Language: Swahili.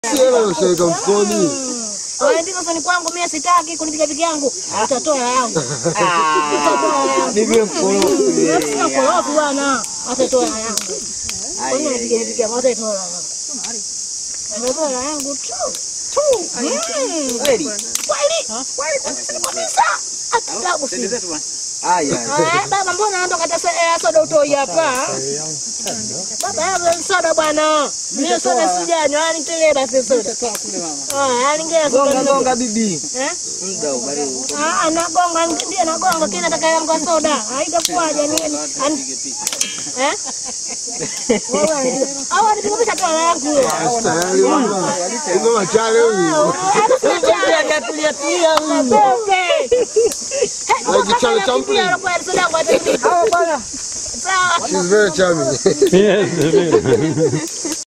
Si hela ushaweka mfukoni. Waandika fani kwangu mimi sitaki kunipiga pigi yangu. Utatoa yangu. Utatoa yangu. Nipe mkorofi. Sina korofi bwana. Atatoa yangu. Kwa nini anipiga pigi yangu? Atatoa yangu. Atatoa yangu tu. Tu. Mm. Kweli. Kweli. Kweli kabisa. Atabu si. Haya. Ah, baba mbona ndo kata eh, soda utoi hapa? Baba hapo soda bwana. Mimi soda sijanywa, nitolee basi soda. Ah, alingea Gonga soda. gonga bibi. Eh? Muda ubali. Ah, anagonga ndiye anagonga kile nataka yangu ya soda. Haitakuwaje ni an- eh? Wewe au anipiga toa yangu. Tayari bwana. Uko machale huyu. Tulia tulia tulia. Bebe. Like Charlie Chaplin. Sawa bwana. Sawa. She's very charming. Yes,